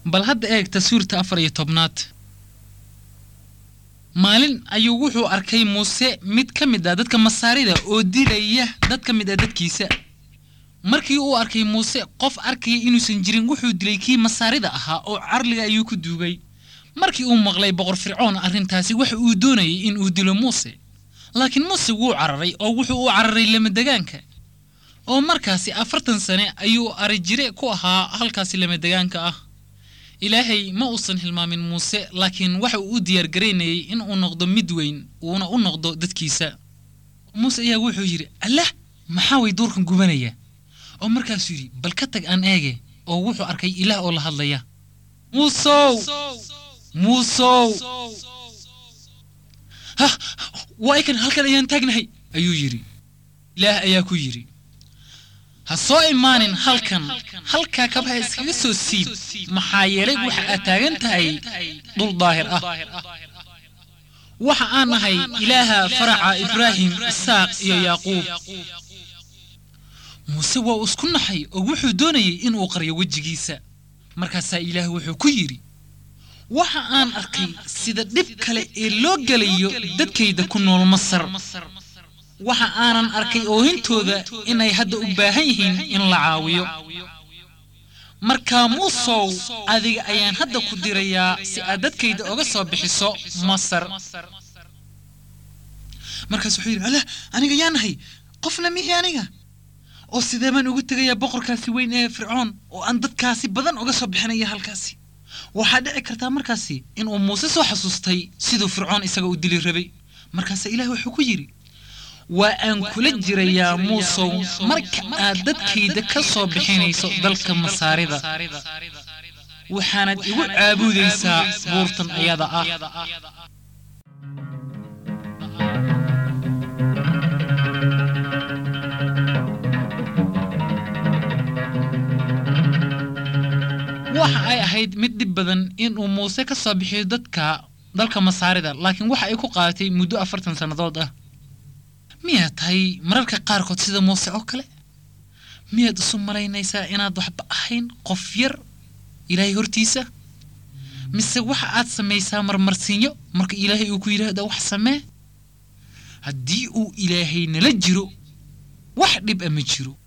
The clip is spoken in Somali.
bal hadda eeg taswiirta afar iyo tobnaad maalin ayuu wuxuu arkay muuse mid ka mid ah dadka masaarida oo dilaya dad ka mid ah dadkiisa markii uu arkay muuse qof arkaya inuusan jirin wuxuu dilay kii masaarida ahaa oo carliga ayuu ku duugay markii uu maqlay boqor fircoon arrintaasi waxa uu doonayay in uu dilo muuse laakiin muuse wuu cararay oo wuxuu u cararay lamadegaanka oo markaasi afartan sane ayuu arijire ku ahaa halkaasi lamadegaanka ah ilaahay ma uusan hilmaamin muuse laakiin waxa uu u diyaargaraynayay in uu noqdo mid weyn uuna u noqdo dadkiisa muuse ayaa wuxuu yidhi allah maxaa way duurkan gubanaya oo markaasuu yidhi bal ka tag aan eege oo wuxuu arkay ilaah oo la hadlaya muusow muusow ha waa ikan halkan ayaan taagnahay ayuu yidhi ilaah ayaa ku yidhi ha soo imaanin halkan halkaa kabaha iskaga soo siib maxaa yeelay waxa aad taagan tahay dhul daahir ah waxa aan ahay ilaaha faraca ibraahim isaaq iyo yaaquub muuse waa isku naxay oo wuxuu doonayay inuu qaryo wejigiisa markaasaa ilaah wuxuu ku yidhi waxa aan arkay sida dhib kale ee loo gelayo dadkayda ku nool masar waxa aanan arkay oohintooda inay hadda u baahan yihiin in la caawiyo markaa muusow adiga ayaan hadda ku dirayaa si aad dadkayda oga soo bixiso masar markaas wuxuu yidhi alah aniga yaa nahay qofna mihi aniga oo sidee baan ugu tegayaa boqorkaasi weyn ee fircoon oo aan dadkaasi badan oga soo bixinaya halkaasi waxaa dhici kartaa markaasi inuu muuse soo xasuustay siduu fircoon isaga u dili rabay markaase ilaah wuxuu ku yidhi waa aan kula jirayaa muusow marka aad dadkayda ka soo bixinayso dalka masaarida waxaanad igu caabudaysaa buurtan ayada ah waxa ay ahayd mid dhib badan inuu muuse ka soo bixiyo dadka dalka masaarida laakiin waxa ay ku qaadatay muddo afartan sannadood ah miyaad tahay mararka qaarkood sida muuse oo kale miyaad isu malaynaysaa inaad waxba ahayn qof yar ilaahay hortiisa mise waxa aad samaysaa marmarsiinyo marka ilaahay uu ku yidhaahda wax samee haddii uu ilaahay nala jiro wax dhib a ma jiro